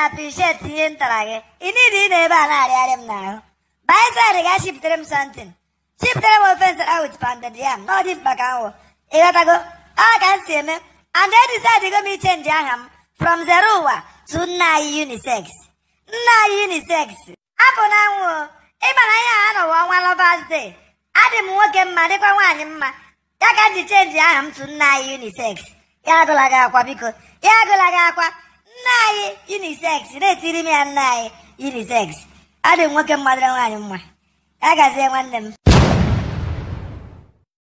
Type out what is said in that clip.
appreciate ihe m tara gị ị niile ị na-ebe a na-arịarị m n'ahụ baịsaịdị ga shiptere m something shiptere m ofe nsara with pounded yam na ọ dị mkpa ka m wụ ịghọtago ọ ka m si eme and edisaịdịgo m ichenji aha m from zero ụwa to nna anyị unisex nna anyị unisex apụ na anwụ o ịma na ihe a nọwa ọnwa lovers day adị m nwoke mma dịkwa nwaanyị mma ya ka m ji chenji aha m to nna anyị unisex ya agụla gị akwa biko ya agụla gị akwa nna anyị unisex na-etiri m ya nna anyị unisex adị m nwoke mma dịrị nwaanyị mma ya gazie nwanne m